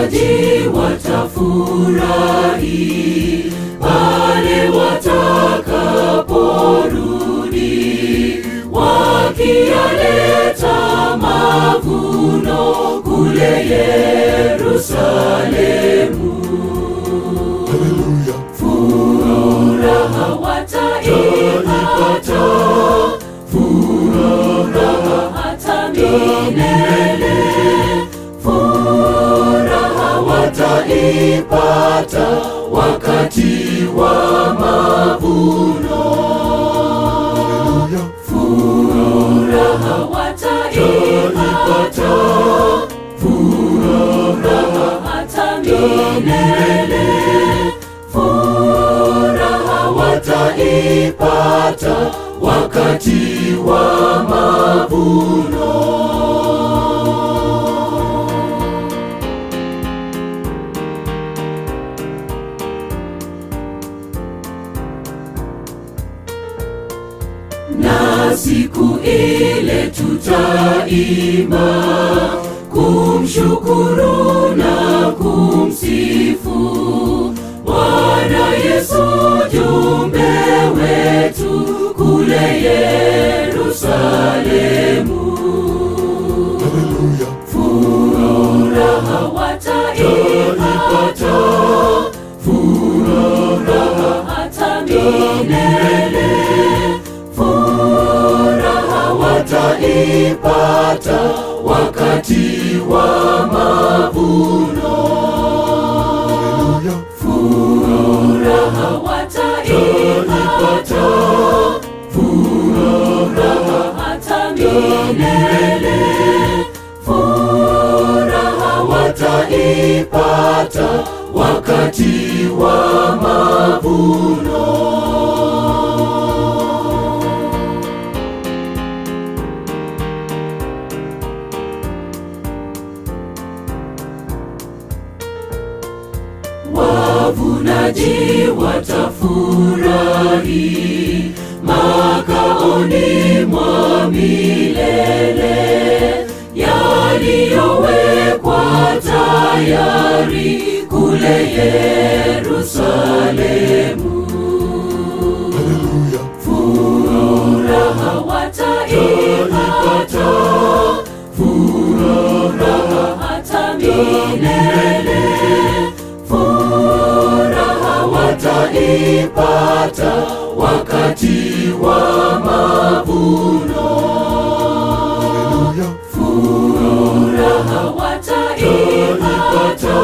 wavunaji watafurahi pale watakaporudi wakiyaleta mavuno kule Yerusalemu. Haleluya. Furaha wataipata, furaha hata milele. Furaha wataipata wakati wa mavuno. Haleluya. Furaha wataipata, furaha hata milele. Furaha wataipata wakati wa mavuno. na siku ile tutaimba kumshukuru na kumsifu Bwana Yesu jumbe wetu kule Yerusalemu. Haleluya. Furaha wataipata, furaha hata milele. Furaha wataipata wakati wa mavuno. Haleluya. Furaha wataipata, furaha hata milele. Furaha wataipata wakati wa mavuno. wavunaji watafurahi makaoni mwa milele yaliyowekwa tayari kule Yerusalemu. Haleluya. Furaha wataipata, furaha hata milele. Furaha wataipata wakati wa mavuno. Haleluya. Furaha wataipata,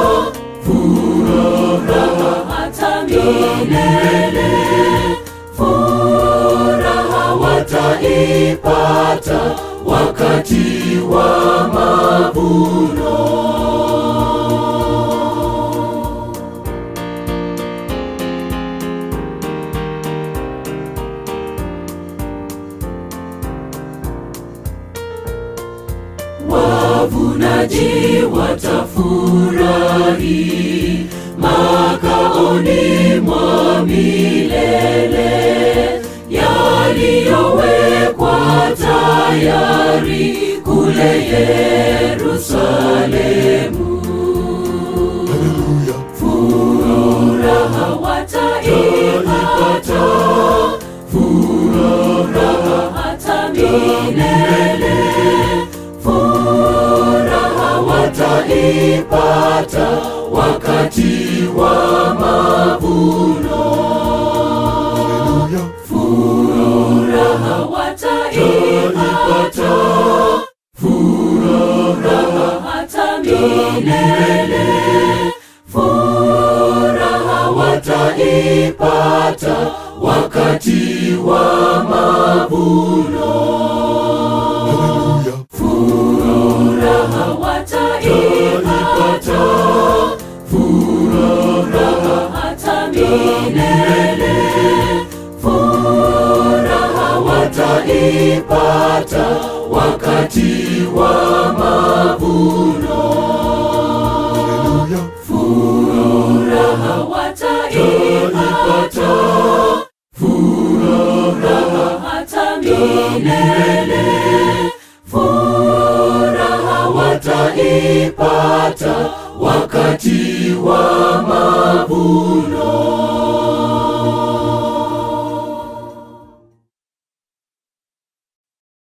furaha hata milele. Furaha wataipata wakati wa mavuno. wavunaji watafurahi makaoni mwa milele yaliyowekwa tayari kule Yerusalemu. Haleluya. Furaha wataipata, furaha hata milele. Furaha wataipata wakati wa mavuno. Haleluya. Furaha wataipata, furaha hata milele. Furaha wataipata wakati wa mavuno. Haleluya. Furaha wataipata, furaha hata milele. Furaha wataipata wakati wa mavuno. Haleluya. Furaha wataipata, furaha hata milele. Furaha wataipata tutaipata wakati wa mavuno.